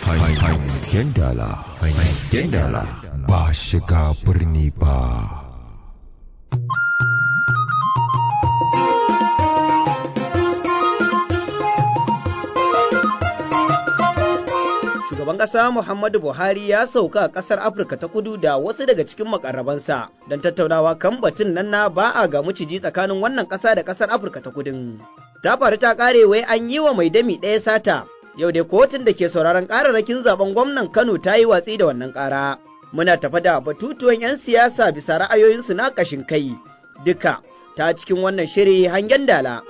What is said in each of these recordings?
hangen dala hangen dala ba shiga birni ba Shugaban ƙasa Muhammadu Buhari ya sauka a ƙasar Afirka ta kudu da wasu daga cikin makarrabansa don tattaunawa kan batun nan na ba a ga maciji tsakanin wannan ƙasa da ƙasar Afirka ta kudin. Ta faru ta ƙare wai an yi wa mai dami ɗaya sata, yau dai kotun da ke sauraron ƙararrakin zaben gwamnan Kano ta yi watsi da wannan ƙara. Muna tafa da batutuwan 'yan siyasa bisa ra'ayoyinsu na ƙashin kai, duka ta cikin wannan shiri hangen dala.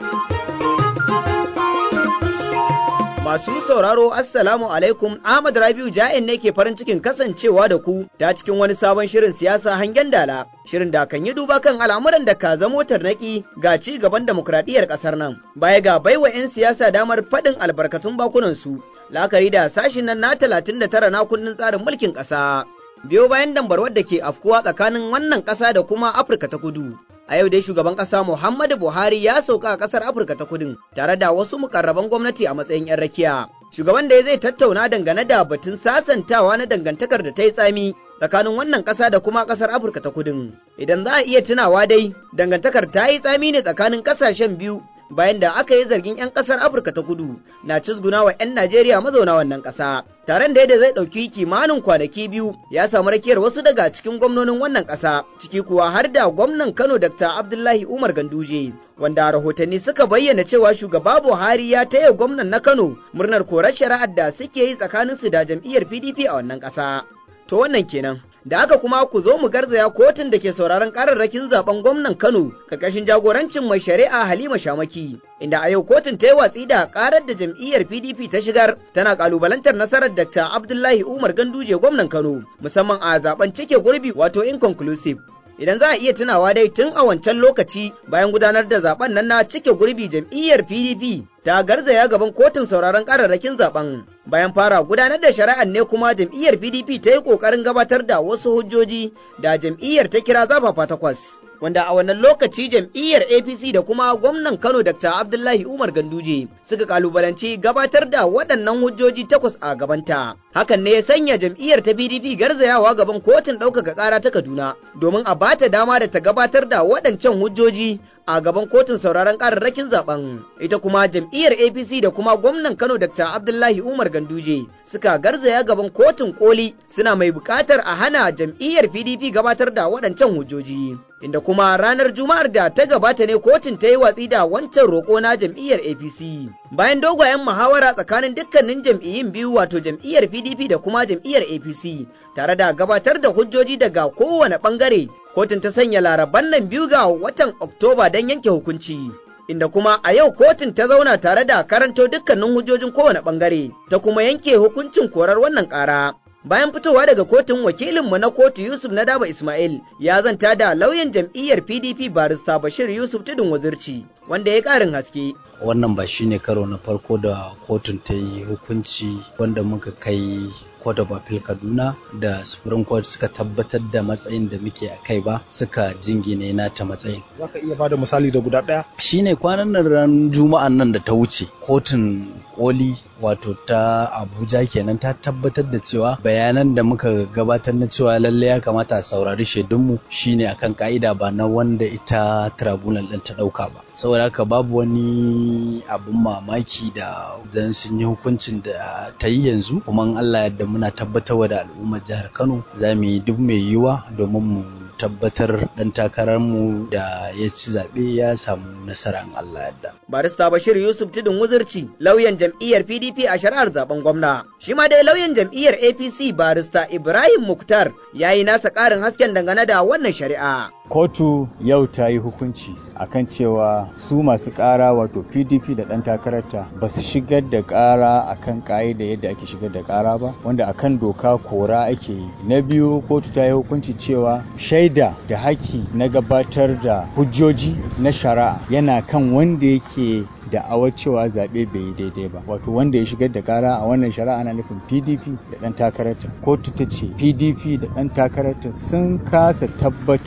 Masu sauraro Assalamu alaikum Ahmad Rabiu Ja'in ne ke farin cikin kasancewa da ku ta cikin wani sabon shirin siyasa hangen dala. Shirin da kan yi duba kan al'amuran da ka zamo tarnaki ga ci gaban demokradiyyar ƙasar nan. Baya ga baiwa 'yan siyasa damar faɗin albarkatun bakunansu, la'akari da sashin nan na talatin da tara na kundin tsarin mulkin ƙasa. Biyo bayan dambarwar da ke afkuwa tsakanin wannan ƙasa da kuma Afirka ta kudu. A yau dai shugaban ƙasa Muhammadu Buhari ya sauka a ƙasar Afirka ta Kudin tare da wasu mukarraban gwamnati a matsayin 'yan rakiya. Shugaban da zai tattauna dangane da batun sasantawa na dangantakar da ta yi tsami tsakanin wannan ƙasa da kuma ƙasar Afirka ta Kudin. Idan za a iya tunawa dai, dangantakar ta yi tsami ne tsakanin ƙasashen biyu bayan da aka yi zargin 'yan ƙasar Afirka ta Kudu na cizguna wa 'yan Najeriya mazauna wannan ƙasa. Taron da yadda zai ɗauki kimanin kwanaki biyu ya samu rakiyar wasu daga cikin gwamnonin wannan ƙasa, ciki kuwa har da gwamnan Kano Dr. Abdullahi Umar Ganduje. Wanda rahotanni suka bayyana cewa shugaba Buhari ya taya gwamnan na Kano murnar korar shari'ar da suke yi tsakaninsu da jam'iyyar PDP a wannan ƙasa. To wannan kenan. da haka kuma ku zo mu garzaya kotun da ke sauraron kararrakin zaben gwamnan Kano karkashin jagorancin mai shari'a Halima Shamaki inda a yau kotun ta yi watsi da karar da jam'iyyar PDP ta shigar tana kalubalantar nasarar Dr. Abdullahi Umar Ganduje gwamnan Kano musamman a zaben cike gurbi wato inconclusive idan za a iya tunawa dai tun a wancan lokaci bayan gudanar da zaben nan na cike gurbi jam'iyyar PDP ta garzaya gaban kotun sauraron kararrakin zaben bayan fara gudanar da shari'ar ne kuma jam'iyyar PDP ta yi kokarin gabatar da wasu hujjoji da jam'iyyar ta kira zafafa takwas wanda a wannan lokaci jam'iyyar APC da kuma gwamnan Kano Dr. Abdullahi Umar Ganduje suka kalubalanci gabatar da waɗannan hujjoji takwas a gabanta hakan ne ya sanya jam'iyyar ta PDP garzayawa gaban kotun ɗaukaka ƙara ta Kaduna domin a bata dama da ta gabatar da waɗancan hujjoji a gaban kotun sauraron kararrakin zaben ita kuma jam'iyyar apc da kuma gwamnan kano dr abdullahi umar ganduje suka garzaya gaban kotun koli suna mai bukatar a hana jam'iyyar pdp gabatar da waɗancan hujjoji inda kuma ranar juma'ar da ta gabata ne kotun ta yi watsi da wancan roƙo na jam'iyyar apc bayan dogayen muhawara tsakanin dukkanin jam'iyyun biyu wato jam'iyyar pdp da kuma jam'iyyar apc tare da gabatar da hujjoji daga kowane ɓangare kotun ta sanya laraban nan biyu ga watan Oktoba don yanke hukunci. Inda kuma a yau kotun ta zauna tare da karanto dukkanin hujjojin kowane ɓangare, ta kuma yanke hukuncin korar wannan ƙara. Bayan fitowa daga kotun wakilinmu na kotu Yusuf Nadaba Ismail ya zanta da lauyan jam'iyyar PDP barista Bashir Yusuf Tudun Wazirci wanda ya ƙarin haske. Wannan ba shine karo na farko da kotun ta yi hukunci wanda muka kai Court of Appeal Kaduna da Supreme Court suka tabbatar da matsayin da muke a kai ba suka jingine nata matsayin. Za ka iya bada misali da guda ɗaya? Shine kwanan nan ran Juma'an nan da ta wuce kotun koli wato ta Abuja kenan ta tabbatar da cewa bayanan da muka gabatar na cewa lalle ya kamata a saurari shaidunmu shine akan ka'ida ba na wanda ita tribunal ɗin ta ɗauka ba. Saboda haka babu wani abun mamaki da dan sun yi hukuncin da ta yi yanzu kuma Allah yadda muna tabbatarwa da al'ummar jihar Kano za mu yi duk mai yiwuwa domin mu tabbatar dan takararmu da ya ci zaɓe ya samu nasara in Allah yadda. Barista Bashir Yusuf Tudun Wuzurci lauyan jam'iyyar PDP a shari'ar zaben gwamna. Shi ma dai lauyan jam'iyyar APC barista Ibrahim Muktar ya yi nasa ƙarin hasken dangane da wannan shari'a. kotu yau ta yi hukunci akan cewa su masu ƙara wato pdp da ɗan takararta ba su shigar da ƙara akan ƙa'ida yadda ake shigar da ƙara ba wanda akan doka kora ake yi na biyu kotu ta yi hukunci cewa shaida da haki na gabatar da hujjoji na shari'a yana kan wanda yake da'awar cewa zaɓe bai yi daidai ba wato wanda ya shigar da kara a wannan shari'a na nufin pdp da ɗan takararta kotu ta ce pdp da ɗan takararta sun kasa tabbatar da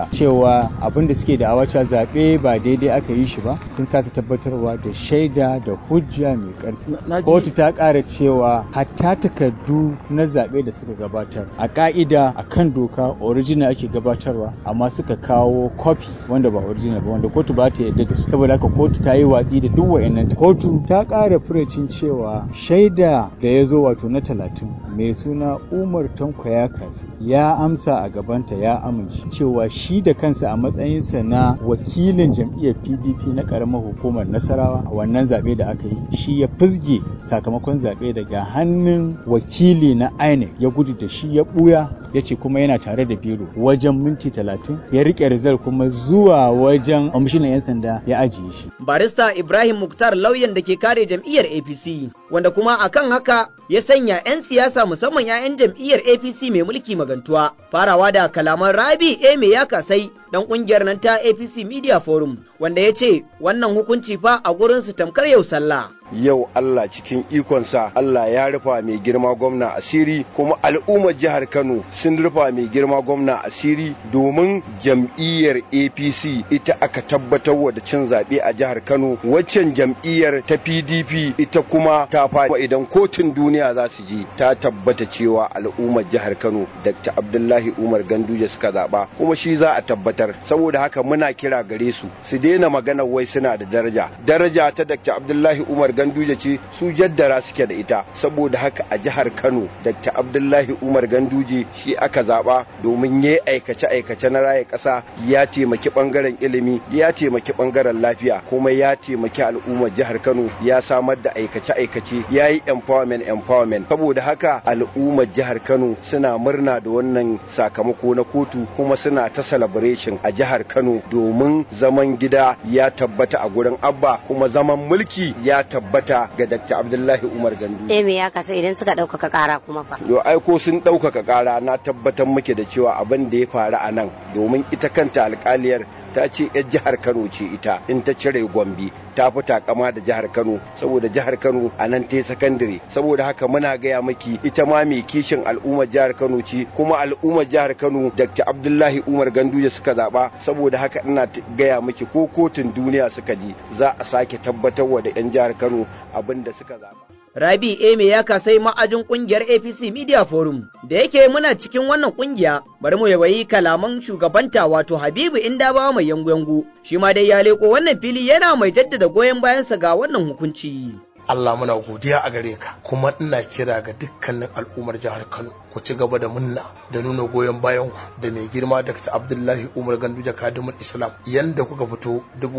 da cewa abin da suke da awaca zaɓe ba daidai aka yi shi ba sun kasa tabbatarwa da shaida da hujja mai ƙarfi kotu ta ƙara cewa hatta takardu na zaɓe da suka gabatar a ƙa'ida a kan doka original ake gabatarwa amma suka kawo copy wanda ba original ba wanda kotu ba ta yarda da su saboda haka kotu ta yi watsi da duk wa'annan kotu ta ƙara furucin cewa shaida da ya zo wato na talatin mai suna umar tanko ya kasa ya amsa a gabanta ya amince cewa shi da kansa a matsayinsa na wakilin jam'iyyar pdp na ƙaramar hukumar nasarawa a wannan zaɓe da aka yi shi ya fizge sakamakon zaɓe daga hannun wakili na inec ya gudu da shi ya ɓuya ya ce kuma yana tare da biro wajen minti talatin ya riƙe rizal kuma zuwa wajen kwamishinan 'yan sanda ya ajiye shi barista ibrahim muktar lauyan da ke kare jam'iyyar apc wanda kuma akan haka ya sanya 'yan siyasa musamman 'ya'yan jam'iyyar apc mai mulki magantuwa farawa da kalaman rabi eme ya kasai dan kungiyar nan ta apc media forum wanda ya ce wannan hukunci fa a gurinsu tamkar yau sallah yau Allah cikin ikonsa Allah ya rufa mai girma gwamna asiri kuma al'ummar jihar Kano sun rufa mai girma gwamna asiri domin jam'iyyar APC ita aka tabbatar da cin zaɓe a jihar Kano waccan jam'iyyar ta PDP ita kuma ta faɗi idan kotun duniya za su je ta tabbata cewa al'ummar jihar Kano Dr. Abdullahi Umar Ganduje suka zaɓa kuma shi za a tabbatar saboda haka muna kira gare su su daina magana wai suna da daraja daraja ta Dr. Abdullahi Umar Ganduje ce su jaddara suke da ita saboda haka a jihar Kano Dr. Abdullahi Umar Ganduje shi aka zaba domin ya aikace aikace na raye ƙasa ya taimaki bangaren ilimi ya taimaki bangaren lafiya kuma ya taimaki al'ummar jihar Kano ya samar da aikace aikace ya yi empowerment empowerment saboda haka al'ummar jihar Kano suna murna da wannan sakamako na kotu kuma suna ta celebration a jihar Kano domin zaman gida ya tabbata a gurin Abba kuma zaman mulki ya tabbata ga Dr. Abdullahi Umar Gandu. Eh me ya kasa idan suka ɗaukaka ƙara kuma fa. Yo aiko sun ɗaukaka ƙara na tabbatar muke da cewa abin da ya faru a nan domin ita kanta alƙaliyar ta ce 'yar jihar Kano ce ita in ta cire Gombe ta fi takama da jihar Kano saboda jihar Kano a nan ta yi sakandare saboda haka muna gaya maki ita ma mai kishin al'ummar jihar Kano ce kuma al'ummar jihar Kano Dr. Abdullahi Umar Ganduje suka zaba saboda haka ina gaya maki ko kotun duniya suka ji za a sake tabbatarwa da 'yan jihar Kano abin da suka zaba. Rabi Eme ya kasai ma'ajin kungiyar APC Media Forum da yake muna cikin wannan kungiya bari mu yawayi kalaman shugabanta wato Habibu Indabawa mai yangu-yangu shi ma dai ya leko wannan fili yana mai jaddada goyon bayansa ga wannan hukunci. Allah muna godiya a gare ka kuma ina kira ga dukkanin al'ummar jihar Kano ku ci gaba da munna da nuna goyon bayan ku da mai girma Dr. Abdullahi Umar Ganduje Kadimul Islam yanda kuka fito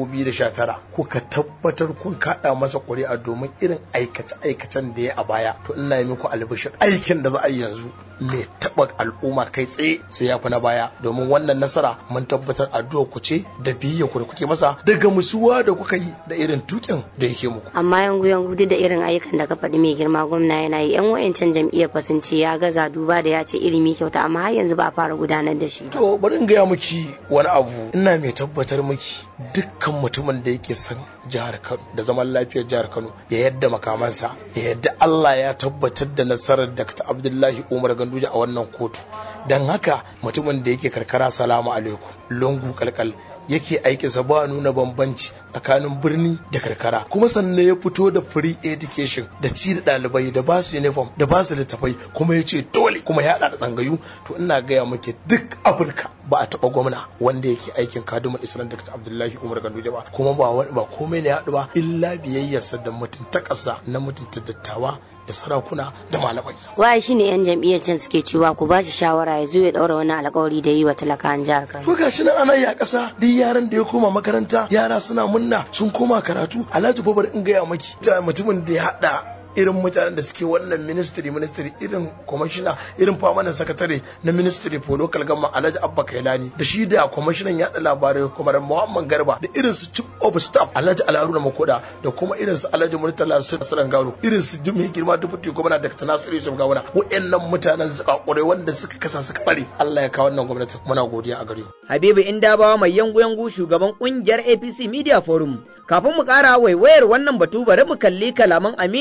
2019 kuka tabbatar kun kada masa ƙuri'a domin irin aikace-aikacen da ya a baya to ina yi muku albishir aikin da za a yi yanzu mai taɓa al'umma kai tsaye sai ya fi na baya domin wannan nasara mun tabbatar addu'a ku ce da biyayya ku da kuke masa daga musuwa da kuka yi da irin tukin da yake muku Amma yangu yangu duk da irin ayyukan da ka faɗi mai girma gwamna yana yi yan wayancan jam'iyyar fa sun ce ya gaza duba da ya ce ilimi kyauta amma har yanzu ba a fara gudanar da shi. To bari in gaya miki wani abu ina mai tabbatar miki dukkan mutumin da yake son jihar Kano da zaman lafiyar jihar Kano ya yadda makamansa ya yadda Allah ya tabbatar da nasarar Dr. Abdullahi Umar Ganduje a wannan kotu don haka mutumin da yake karkara salamu alaikum lungu kalkal yake aikinsa ba nuna bambanci tsakanin birni da karkara kuma sannan ya fito da free education da ci da ɗalibai da ba su uniform da ba su littafai kuma ya ce dole kuma ya haɗa da tsangayu to ina gaya maki duk afirka ba a taɓa gwamna wanda yake aikin kadumar islam dr abdullahi umar ganduje ba kuma ba wani ba komai ne ya haɗu ba illa biyayyarsa da mutuntakarsa na mutunta dattawa da sarakuna da malamai. Waye shine yan jam'iyyar can suke cewa ku ba shi shawara ya zo ya daura wani alƙawari da yi wa talakawan jihar Kano. To gashi nan ana yi a ƙasa duk yaran da ya koma makaranta yara suna munna sun koma karatu Alhaji Babar in gaya maki mutumin da ya haɗa irin mutanen da suke wannan ministry ministry irin commissioner irin permanent secretary na ministry for local government Alhaji Abba Kailani da shi da commissioner yaɗa labarai kuma Muhammad Garba da irin su chief of staff Alhaji Alharuna Makoda da kuma irin su Alhaji Murtala Sirran Garo irin su Jumi Girma Deputy Gwamna Dr. Nasiru Yusuf Gawuna waɗannan mutanen zakakurai wanda suka kasa suka bare Allah ya kawo wannan gwamnati muna godiya a gare ku Habibu Indabawa mai yangu-yangu shugaban kungiyar APC Media Forum kafin mu ƙara waiwayar wannan batu bari mu kalli kalaman Aminu Justice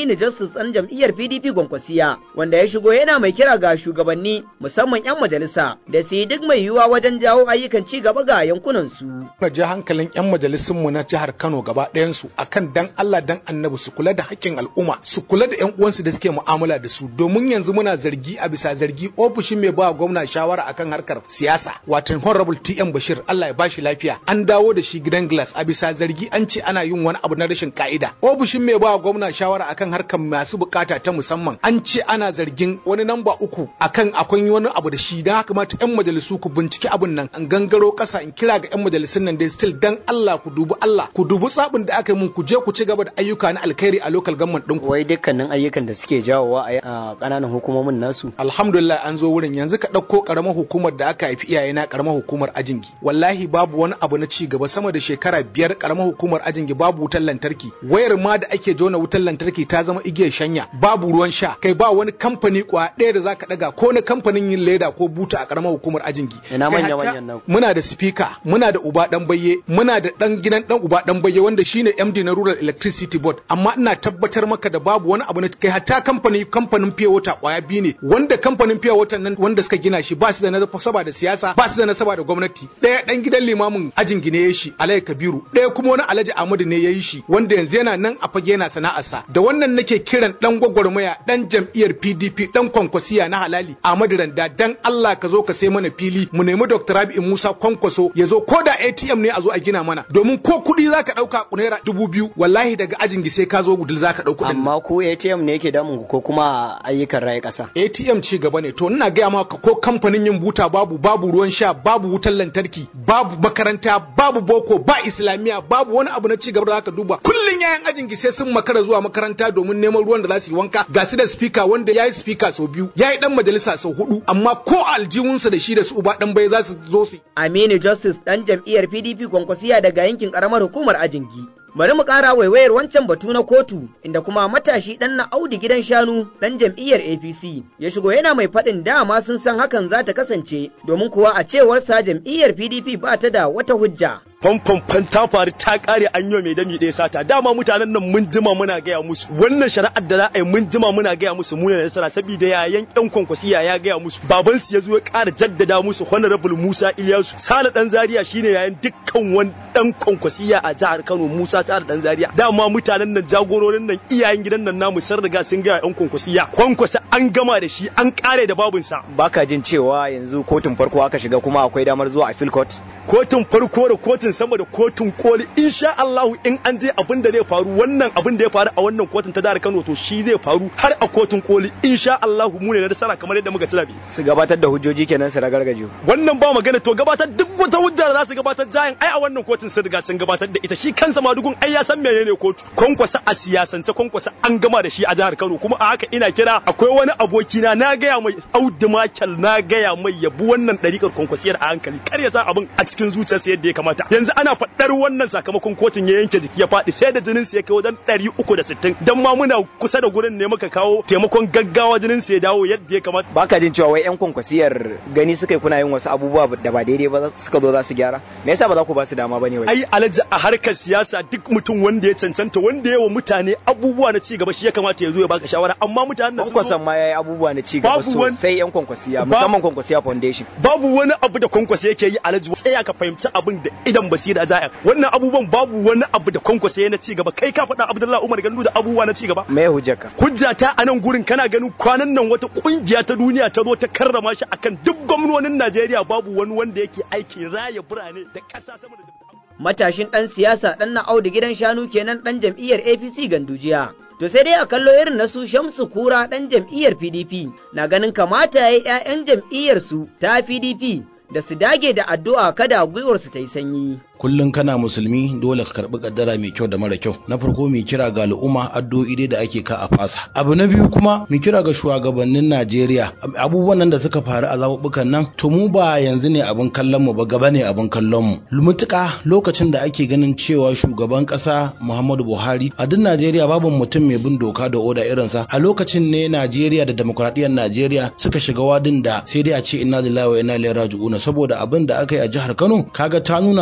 Justus ɗan jam'iyyar PDP Gwankwasiya wanda ya shigo yana mai kira ga shugabanni musamman 'yan majalisa da su yi duk mai yiwuwa wajen jawo ayyukan ci gaba ga yankunan su. Na je hankalin 'yan majalisun mu na jihar Kano gaba ɗayan su akan dan Allah dan Annabi su kula da haƙƙin al'umma su kula da 'yan uwansu da suke mu'amala da su domin yanzu muna zargi a bisa zargi ofishin mai ba gwamna shawara akan harkar siyasa watan Honorable TM Bashir Allah ya bashi lafiya an dawo da shi gidan glass a bisa zargi an ce ana yin wani abu na rashin ka'ida ofishin mai ba gwamna shawara akan harkar masu bukata ta musamman an ce ana zargin wani namba uku akan akwai wani abu da shi dan haka mata yan majalisu ku binciki abun nan an gangaro kasa in kira ga yan majalisun nan dai still dan Allah ku dubi Allah ku dubi tsabin da aka yi mun ku je ku ci gaba da ayyuka na alkhairi a local government din ku Wai dukkanin ayyukan da suke jawowa a ƙananan hukumomin nasu. alhamdulillah an zo wurin yanzu ka ɗauko ƙaramar hukumar da aka haifi iyayena ƙaramar hukumar ajingi wallahi babu wani abu na ci gaba sama da shekara biyar ƙaramar hukumar ajingi babu wutar lantarki wayar ma da ake jona wutar lantarki ta zama igiyar shanya babu ruwan sha kai ba wani kamfani kwa ɗaya da zaka ɗaga ko na kamfanin yin leda ko buta a ƙaramar hukumar ajingi Ina Kai manya hatta- manyan nan. muna da speaker muna da uba dan bayye muna da dan gidan dan uba dan bayye wanda shine MD na Rural Electricity Board amma ina tabbatar maka da babu wani abu na kai hatta kamfani kamfanin Pure Water kwaya biyu ne wanda kamfanin Pure Water nan wanda suka gina shi ba su da nasaba da siyasa ba su da nasaba da gwamnati daya dan gidan limamin ajin gine ya shi Alhaji Kabiru daya kuma wani Alhaji Ahmadu ne ya yi shi wanda yanzu yana nan a fage yana sana'arsa da wannan nake kiran dan gwagwarmaya dan jam'iyyar PDP dan kwankwasiya na halali Ahmadu Randa dan Allah ka zo ka sai mana fili mu nemi Dr. Rabi'u Musa Kwankwaso ya zo ko da ATM ne a zo a gina mana domin ko kuɗi zaka ɗauka naira dubu biyu wallahi daga ajin sai ka zo gudul zaka ɗauka kuɗin nan. Amma ko ATM ne yake damun ku ko kuma ayyukan raye ƙasa. ATM ci gaba ne to ina gaya maka ko kamfanin yin buta babu babu ruwan sha babu wutar lantarki babu makaranta babu boko ba islamiya babu wani abu na ci gaba da zaka duba kullun yayan ajin sai sun makara zuwa makaranta domin neman ruwan da za su yi wanka ga su da speaker wanda yayi speaker sau biyu yayi dan majalisa sau hudu amma ko aljihunsa da shi da su uba dan bai za su zo su Aminu Justice ɗan jam'iyyar PDP Kwankwasiya daga yankin ƙaramar hukumar Ajingi. Bari mu ƙara waiwayar wancan batu na kotu inda kuma matashi ɗan na Audu gidan shanu ɗan jam'iyyar APC ya shigo yana mai faɗin dama sun san hakan za ta kasance domin kuwa a cewarsa jam'iyyar PDP ba ta da wata hujja. fanfan ta faru ta kare an yi mai dami ɗaya sata dama mutanen nan mun jima muna gaya musu wannan shari'ar da za a yi mun jima muna gaya musu mu ne nasara saboda yayan yan kwankwasiya ya gaya musu baban su ya zo ya ƙara jaddada musu honorable Musa Ilyasu Sale dan Zaria shine yayan dukkan wani dan kwankwasiya a jihar Kano Musa Sale dan Zaria dama mutanen nan jagororin nan iyayen gidan nan namu sun riga sun gaya yan kwankwasiya kwankwasa an gama da shi an kare da babunsa Baka jin cewa yanzu kotun farko aka shiga kuma akwai damar zuwa appeal court? kotun farko da kotun sama da kotun koli insha Allah in an je abin da zai faru wannan abin da ya faru a wannan kotun ta jihar Kano to shi zai faru har a kotun koli insha Allah mu ne na nasara kamar yadda muka ci zabe Su gabatar da hujjoji kenan su ragargaje. wannan ba magana to gabatar duk wata hujja da za su gabatar jayin ai a wannan kotun sun riga sun gabatar da ita shi kansa madugun ai ya san menene kotu kwankwasa a siyasance kwankwasa an gama da shi a jihar Kano kuma a haka ina kira akwai wani abokina na gaya mai Audu Makel na gaya mai yabu wannan ɗariƙar kwankwasiyar a hankali kar ya sa abin a cikin zuciyarsa yadda ya kamata yanzu ana faɗar wannan sakamakon kotun ya yanke jiki ya faɗi sai da jinin sa ya kai wajen ɗari uku da sittin dan ma muna kusa da gurin ne muka kawo taimakon gaggawa jinin sa ya dawo yadda ya kamata Baka jin cewa wai 'yan kwankwasiyar gani suka yi kuna yin wasu abubuwa da ba daidai ba suka zo za su gyara? Me yasa ba za ku ba su dama ba ne wai? ai alaji a harkar siyasa duk mutum wanda ya cancanta wanda ya wa mutane abubuwa na cigaba shi ya kamata ya zo ya baka shawara amma mutanen nan sun zo- Kwankwason ma ya yi abubuwa na ci gaba Babu wani- sosai 'yan kwankwasiya Ba- musamman kwankwasiya foundation. babu wani abu da kwankwasa yake yi alaji tsaya ka fahimci abin da idan basira jaya wannan abubuwan babu wani abu da kwankwasa ya na ci gaba kai ka faɗa abdullahi umar gandu da abubuwa na ci gaba Me hujjarka? hujja ta a nan gurin kana ganin kwanan nan wata kungiya ta duniya ta zo ta karrama shi akan duk gwamnonin najeriya babu wani wanda yake aikin raya birane da ƙasa sama da Matashin ɗan siyasa ɗan na Audu gidan shanu kenan ɗan jam'iyyar APC gandujiya. To sai dai a kallo irin na su Shamsu Kura ɗan jam'iyyar PDP na ganin kamata ya yi 'ya'yan jam'iyyarsu ta PDP da su dage da addu'a kada gwiwarsu ta yi sanyi. kullum kana musulmi dole ka karbi kaddara mai kyau da mara kyau na farko mai kira ga al'umma addu'o'i dai da ake ka a fasa abu na biyu kuma mai kira ga shugabannin Najeriya abubuwan nan da suka faru a zaɓuɓɓukan nan to mu ba yanzu ne abin kallon mu ba gaba ne abin kallon mu mutuka lokacin da ake ganin cewa shugaban ƙasa Muhammadu Buhari a duk Najeriya babu mutum mai bin doka da oda irinsa a lokacin ne Najeriya da demokradiyyar Najeriya suka shiga wadin da sai dai a ce inna lillahi wa inna ilaihi raji'un saboda abin da aka yi a jihar Kano kaga ta nuna cewa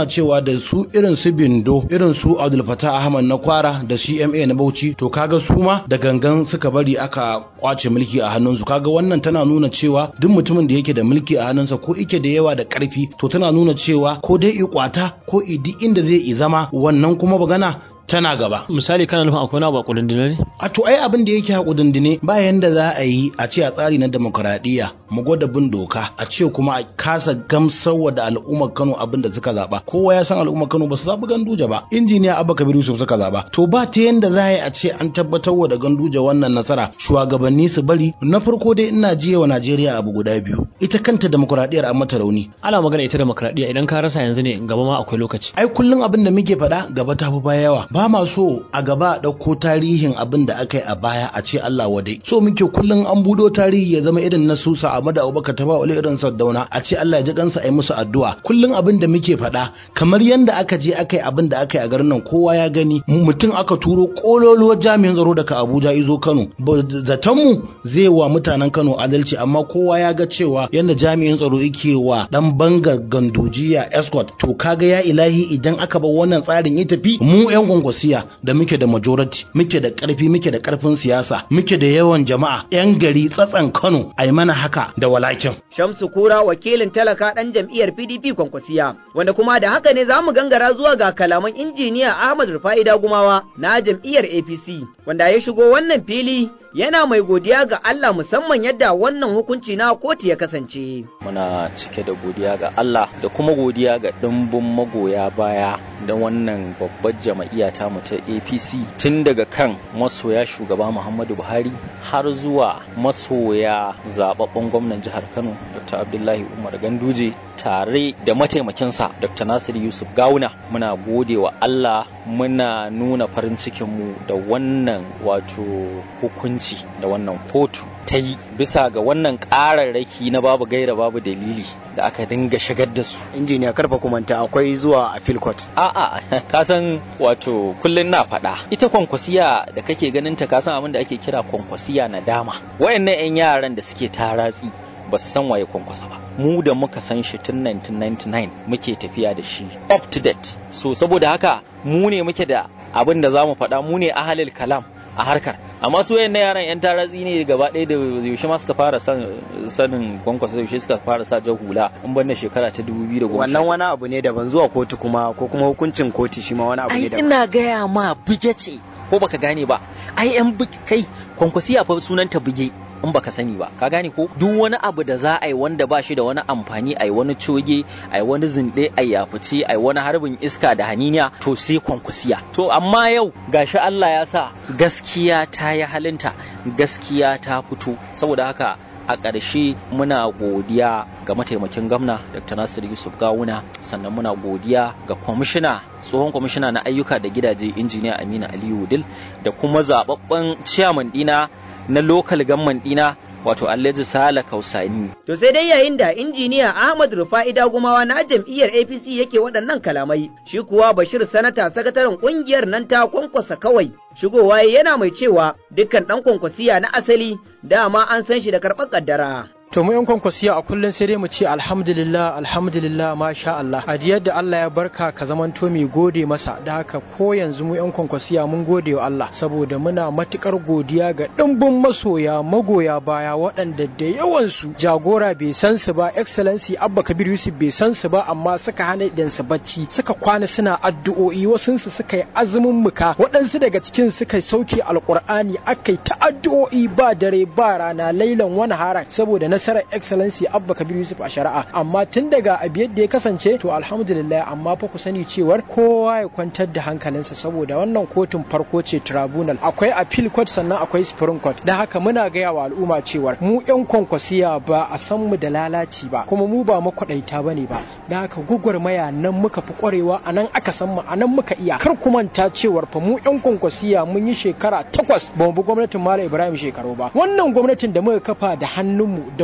da su irin su bindo irin su abdul fatah ahmad na kwara da cma na bauchi to kaga su ma da gangan suka bari aka kwace mulki a hannunsu kaga wannan tana nuna cewa duk mutumin da yake da mulki a hannunsa ko ike da yawa da karfi to tana nuna cewa ko dai i kwata ko i duk inda zai i zama wannan kuma bagana tana gaba. Misali kana nufin akwai wani abu a ne? A to ai abin da yake a kudindine ba yanda za a yi a ce a tsari na demokuraɗiyya mu gwada bin doka a ce kuma a kasa gamsarwa da al'ummar Kano abin da suka zaba. Kowa ya san al'ummar Kano ba su zaɓi Ganduje ba. Injiniya Abba Kabir Yusuf suka zaba. To ba ta yanda za a yi a ce an tabbatar wa da Ganduje wannan nasara shugabanni su bari na farko dai ina jiya wa Najeriya abu guda biyu. Ita kanta demokuraɗiyyar an mata rauni. Ana magana ita demokuraɗiyya idan ka rasa yanzu ne gaba ma akwai lokaci. Ai kullum abin da muke faɗa gaba ta fi baya yawa. ba ma so a gaba a ɗauko tarihin abin da aka yi a baya a ce Allah wadai so muke kullum an budo tarihi ya zama irin na Susa Ahmad Abubakar ta ba wali irin Saddauna a ce Allah ya ji kansa a yi musu addu'a kullum abin da muke faɗa kamar yanda aka je aka yi abin da aka yi a garin nan kowa ya gani mutum aka turo kololuwar jami'in tsaro daga Abuja izo Kano zaton mu zai wa mutanen Kano adalci amma kowa ya ga cewa yanda jami'in tsaro yake wa dan banga gandujiya escort to kaga ya ilahi idan aka bar wannan tsarin ya tafi mu yan kwankwasiya da muke da majority muke da karfi muke da karfin siyasa muke da yawan jama'a yan gari tsatsan Kano ai mana haka da walakin Shamsu Kura wakilin talaka dan jam'iyyar PDP kwankwasiya wanda kuma da haka ne zamu gangara zuwa ga kalaman injiniya Ahmad Rufai Dagumawa na jam'iyyar APC wanda ya shigo wannan fili yana mai godiya ga Allah musamman yadda wannan hukunci na kotu ya kasance. Muna cike da godiya ga Allah da kuma godiya ga ɗimbin magoya baya da wannan babbar jama'iyya ta mu ta APC tun daga kan masoya shugaba Muhammadu Buhari har zuwa masoya zababben gwamnan jihar Kano Dr. Abdullahi Umar Ganduje tare da mataimakinsa Dr. Nasiru Yusuf Gawuna muna gode wa Allah muna nuna farin cikinmu da wannan wato hukunci hukunci da wannan kotu ta yi bisa ga wannan ƙararraki na babu gaira babu dalili da aka dinga shigar da su. injiniya karfa kumanta akwai zuwa a court. A'a, ka san wato kullun na faɗa. Ita kwankwasiya da kake ganin ta ka san abin da ake kira kwankwasiya na dama. Wayannan 'yan yaran da suke taratsi ba su san waye kwankwasa ba. Mu da muka san shi tun 1999 muke tafiya da shi up to date. So saboda haka mu ne muke da abin da za mu faɗa mu ne ahalil kalam a harkar amma su wayan yaran yan taratsi ne gaba ɗaya da yaushe ma suka fara sanin kwankwasa yaushe suka fara sa jan hula in ban da shekara ta 2010 wannan wani abu ne daban zuwa kotu kuma ko kuma hukuncin kotu shi ma wani abu ne daban ina gaya ma buge ce ko baka gane ba ai yan kai kwankwasiya fa sunanta buge in baka sani ba ka gane ko duk wani abu da za a yi wanda ba shi da wani amfani a yi wani coge a yi wani zinde a yafice a yi wani harbin iska da haniniya to sai kwankwasiya to amma yau gashi Allah ya sa gaskiya ta yi halinta gaskiya ta fito saboda haka a ƙarshe muna godiya ga mataimakin gwamna dr nasiru yusuf gawuna sannan muna godiya ga kwamishina tsohon kwamishina na ayyuka da gidaje injiniya amina aliyu dil da kuma zababben ciyaman dina na lokal gamman dina wato Alhaji Sala Kausani. To sai dai yayin da injiniya Ahmad Rufa'i Dagumawa na jam'iyyar APC yake waɗannan kalamai, shi kuwa Bashir Sanata sakataren ƙungiyar nan ta kwankwasa kawai. Shigowa yana mai cewa dukkan ɗan kwankwasiya na asali dama an san shi da karɓar ƙaddara. to mu yan kwankwasiya a kullum sai dai mu ce alhamdulillah alhamdulillah masha Allah a yadda Allah ya barka ka zamanto mai gode masa da haka ko yanzu mu yan kwankwasiya mun gode wa Allah saboda muna matukar godiya ga dimbin masoya magoya baya waɗanda da yawan su jagora bai san su ba excellency Abba Kabir Yusuf bai san su ba amma suka hana idan su bacci suka kwana suna addu'o'i wasun su suka yi azumin muka waɗansu daga cikin suka sauke alkur'ani akai ta addu'o'i ba dare ba rana lailan wani haran saboda na nasarar excellency abba kabir yusuf a shari'a amma tun daga abu yadda ya kasance to alhamdulillah amma fa ku sani cewar kowa ya kwantar da hankalinsa saboda wannan kotun farko ce tribunal akwai appeal court sannan akwai supreme court da haka muna gaya wa al'umma cewar mu yan kwankwasiya ba a san mu da lalaci ba kuma mu ba makwaɗaita ba ne ba da haka gwagwarmaya nan muka fi kwarewa a nan aka san mu a nan muka iya kar ku manta cewar fa mu yan kwankwasiya mun yi shekara takwas ba mu bi gwamnatin malam ibrahim shekaru ba wannan gwamnatin da muka kafa da hannunmu da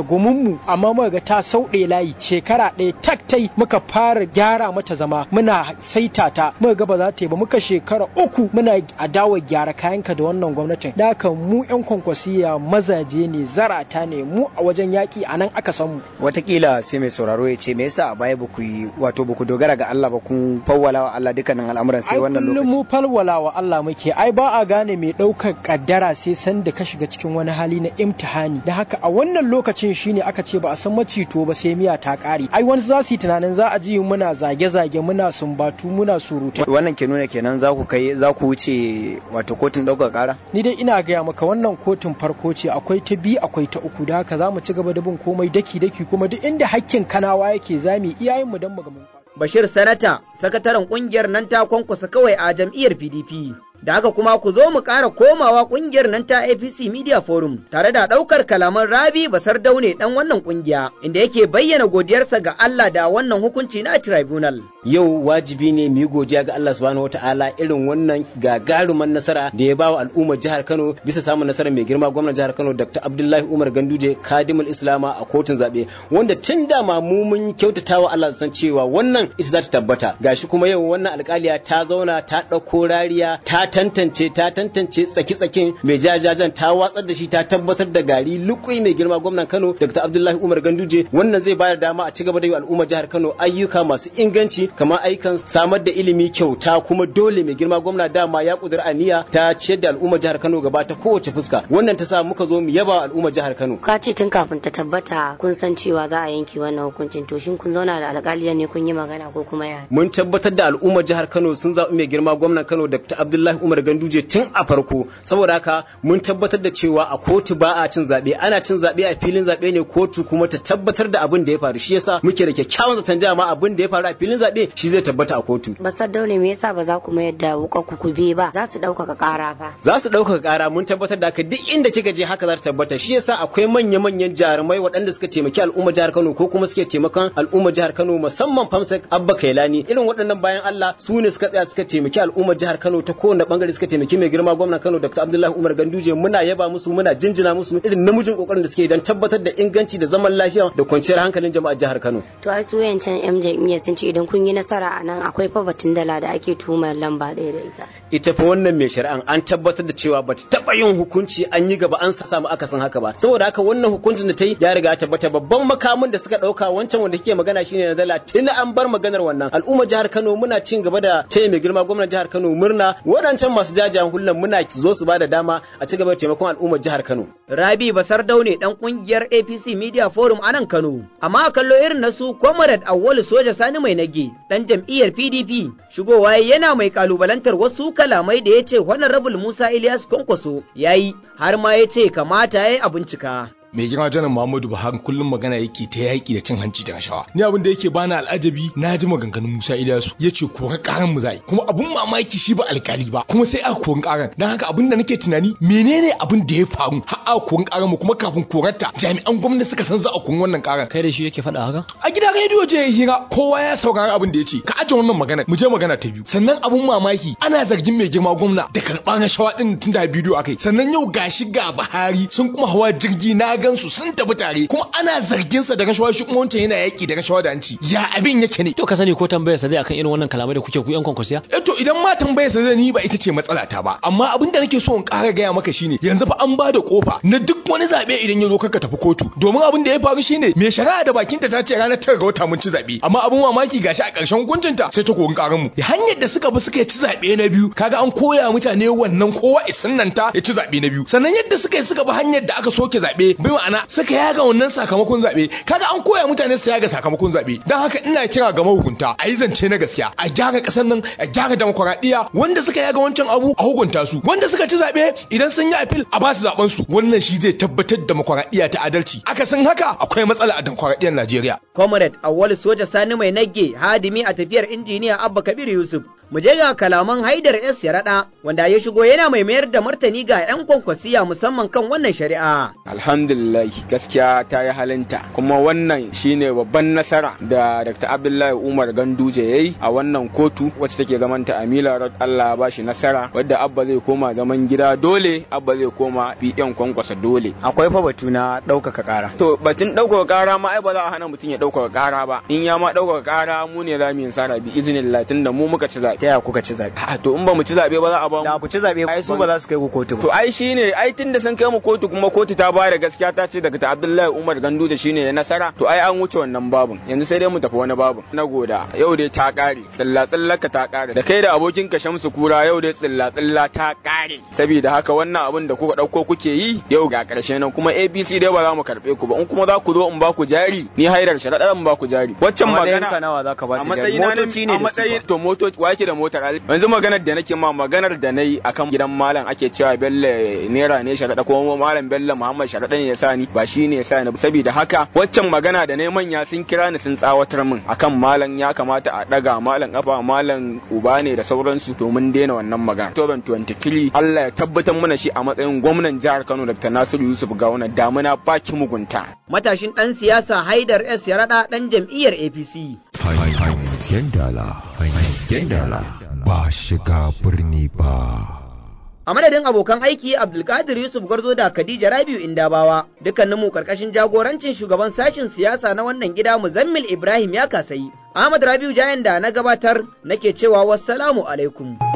gumunmu amma muka ga ta sauɗe layi shekara ɗaya taktai muka fara gyara mata zama muna saita ta muka ga ba za ta yi ba muka shekara uku muna adawa gyara kayanka da wannan gwamnatin da haka mu yan kwankwasiya mazaje ne zarata ne mu a wajen yaƙi a nan aka san mu watakila sai mai sauraro ya ce me yasa a baya ba ku yi wato ba ku dogara ga Allah ba kun fawwala wa Allah dukkanin al'amuran sai wannan kullum lokaci mu falwala wa Allah muke ai ba a gane mai ɗaukar kaddara sai san da ka shiga cikin wani hali na imtihani da haka a wannan lokacin shine aka ce ba a san macito ba sai miya ta ƙare ai wani za su yi tunanin za a ji muna zage-zage muna sumbatu muna surutai wannan ke nuna kenan za ku kai za ku wuce wato kotun ɗaukar ƙara ni dai ina gaya maka wannan kotun farko ce akwai ta biyu akwai ta uku da haka za mu ci gaba da bin komai daki-daki kuma duk inda hakkin kanawa yake za mu yi iyayenmu don mu ga mun Bashir Sanata, sakataren kungiyar nan ta kwankwasa kawai a jam'iyyar PDP. Da haka kuma ku zo mu ƙara komawa kungiyar nan ta APC Media Forum tare da ɗaukar kalaman Rabi Basar Daune ɗan wannan kungiya inda yake bayyana godiyarsa ga Allah da wannan hukunci na tribunal. Yau wajibi ne mu yi godiya ga Allah subhanahu wataala irin wannan gagaruman nasara da ya bawa al'ummar jihar Kano bisa samun nasarar mai girma gwamnan jihar Kano Dr. Abdullahi Umar Ganduje Kadimul Islama a kotun zaɓe wanda tun da ma mu mun kyautatawa Allah san cewa wannan ita za ta tabbata gashi kuma yau wannan alƙaliya ta zauna ta ɗauko rariya ta tantance ta tantance tsaki-tsakin mai jajajan ta watsar da shi ta tabbatar da gari lukui mai girma gwamnan Kano Dr. Abdullahi Umar Ganduje wannan zai bayar dama a ci gaba da yi al'ummar jihar Kano ayyuka masu inganci kamar ayyukan samar da ilimi kyauta kuma dole mai girma gwamna dama ya kudura aniya ta ciyar da al'ummar jihar Kano gaba ta kowace fuska wannan ta sa muka zo mu yaba al'ummar jihar Kano ka ce tun kafin ta tabbata kun san cewa za a yanke wannan hukuncin to shin kun zauna da alƙaliyar ne kun yi magana ko kuma ya mun tabbatar da al'ummar jihar Kano sun zaɓi mai girma gwamnan Kano Dr. Abdullahi Umar Ganduje tun a farko saboda haka mun tabbatar da cewa a kotu ba a cin zaɓe ana cin zaɓe a filin zaɓe ne kotu kuma ta tabbatar da abin da ya faru shi yasa muke da kyakkyawan zaton jama abin da ya faru a filin zaɓe shi zai tabbata a kotu basar daune me yasa ba za ku mayar da wuka ku kube ba za su ɗaukaka ƙara fa za su ɗaukaka ƙara mun tabbatar da haka duk inda kika je haka za ta tabbata shi yasa akwai manya-manyan jarumai waɗanda suka taimaki al'ummar jihar Kano ko kuma suke taimakon al'ummar jihar Kano musamman Famsek Abba Kailani irin waɗannan bayan Allah su ne suka tsaya suka taimaki al'ummar jihar Kano ta kowane bangare suka taimaki mai girma gwamnan Kano Dr. Abdullahi Umar Ganduje muna yaba musu muna jinjina musu irin namijin kokarin da suke don tabbatar da inganci da zaman lafiya da kwanciyar hankalin jama'ar jihar Kano to ai su yancan yan jam'iyyar sun ce idan kun yi nasara a nan akwai fa batun dala da ake tuhumar lamba ɗaya da ita ita fa wannan mai shari'an an tabbatar da cewa bata taba yin hukunci an yi gaba an samu akasin haka ba saboda haka wannan hukuncin da ta yi ya riga tabbata babban makamin da suka dauka wancan wanda kike magana shine na dala tun an bar maganar wannan al'ummar jihar Kano muna cin gaba da taya mai girma gwamnan jihar Kano murna waɗancan masu jajayen hullan muna zo su bada dama a ci gaba da taimakon al'ummar jihar Kano Rabi Basar Daune dan kungiyar APC Media Forum a nan Kano amma a kallo irin na su Comrade Awwalu Soja Sani Mai Nage dan jam'iyyar PDP shigowa yana mai kalubalantar wasu kalamai da ya ce Honorable Musa Ilyas Kwankwaso yayi har ma ya ce kamata ya yi a bincika. mai girma janar Muhammadu Buhari kullum magana yake ta yaƙi da cin hanci da rashawa ni abin da yake bani al'ajabi na ji maganganun Musa Ilyasu ya ce kora karan mu zai kuma abun mamaki shi ba alkali ba kuma sai aka kori karan dan haka abin da nake tunani menene abin da ya faru har aka kori karan mu kuma kafin korarta jami'an gwamnati suka san za a kori wannan karan kai da shi yake faɗa haka a gidan rediyo je hira kowa ya saurari abin da ya ce ka aje wannan magana mu je magana ta biyu sannan abun mamaki ana zargin mai girma gwamna da karɓar rashawa din tun da bidiyo akai sannan yau gashi ga Buhari sun kuma hawa jirgi na gansu sun tafi tare kuma ana zargin sa da rashawa shi kuma wancan yana yaki da rashawa da hanci ya abin yake ne to ka sani ko tambayar sa zai akan irin wannan kalamai da kuke ku yan kwankwasiya eh to idan ma tambayar sa zai ni ba ita ce matsala ta ba amma abin da nake so in ƙara gaya maka shine yanzu fa an ba da kofa na duk wani zabe idan ya zo ka tafi kotu domin abin da ya faru shine mai shari'a da bakinta ta ce ranar tara ga wata mun ci zabe amma abin mamaki gashi a ƙarshen hukuncinta sai ta korin ƙaran mu hanyar da suka bi suka ci zabe na biyu kaga an koya mutane wannan kowa isinnanta ya ci zabe na biyu sannan yadda suka yi suka bi hanyar da aka soke zabe bi ma'ana suka yaga wannan sakamakon zabe kaga an koya mutane su yaga sakamakon zabe dan haka ina kira ga mahukunta a yi zance na gaskiya a gyara kasar nan a gyara demokuraɗiyya wanda suka yaga wancan abu a hukunta su wanda suka ci zabe idan sun yi apil a ba su zaben su wannan shi zai tabbatar demokuraɗiyya ta adalci aka san haka akwai matsala a demokuraɗiyyar Najeriya Comrade Awwalu Soja Sani Mai Nagge hadimi a tafiyar injiniya Abba Kabir Yusuf Mu je ga kalaman Haidar S Yaraɗa wanda ya shigo yana mai mayar da martani ga 'yan kwankwasiya musamman kan wannan shari'a. Alhamdulillah gaskiya ta yi halinta kuma wannan shine babban nasara da Dr. Abdullahi Umar Ganduje ya yi a wannan kotu wacce take zamanta a Mila Road Allah ba shi nasara wadda Abba zai koma zaman gida dole Abba zai koma PN kwankwasa dole. Akwai fa batu na ɗaukaka ƙara. To batun ɗaukaka ƙara ma ai ba za a hana mutum ya ɗaukaka ƙara ba in ya ma ɗaukaka ƙara mu ne za mu yi sara bi izinin latin da mu muka ci zaɓe. Ta yaya kuka ci zaɓe? A to in ba mu ci zaɓe ba za a ba mu. Da ku ci zaɓe ai su ba za su kai ku kotu ba. To ai shine ai tun da sun kai mu kotu kuma kotu ta ba da gaskiya ta ce daga ta Abdullahi Umar Gandu da shine ya nasara to ai an wuce wannan babun yanzu sai dai mu tafi wani babun na goda yau dai ta ƙare tsilla tsillaka ta ƙare da kai da abokin ka Shamsu Kura yau dai tsilla tsilla ta ƙare saboda haka wannan abin da kuka ɗauko kuke yi yau ga ƙarshe nan kuma ABC dai ba za mu karɓe ku ba in kuma za ku zo in ba ku jari ni haidar sharaɗa in ba ku jari waccan magana nawa za ka ba a su jari matsayin motoci ne a da su matsayin to motoci wake da motar yanzu maganar da nake ma maganar da nayi akan gidan malam ake cewa Bello naira ne sharaɗa ko malam Bello Muhammad sharaɗa ne ya sa ni ba shi ne ya sa ni saboda haka waccan magana da nayi manya sun kira ni sun tsawatar min akan malam ya kamata a ɗaga malam kafa malam uba ne da sauransu to mun daina wannan magana 2023 Allah ya tabbatar mana shi a matsayin gwamnan jihar Kano Dr. Nasiru Yusuf Gawuna damuna baki mugunta Matashin ɗan siyasa Haidar S Yaraɗa ɗan jam'iyyar APC. Hangen dala, hangen dala, ba shiga birni ba. A madadin abokan aiki Abdulkadir Yusuf Gwarzo da Khadija Rabiu Indabawa, dukkaninmu karkashin jagorancin shugaban sashin siyasa na wannan gida Muzammil Ibrahim ya kasayi. Ahmad Rabiu Jayan da na gabatar nake cewa wassalamu alaikum.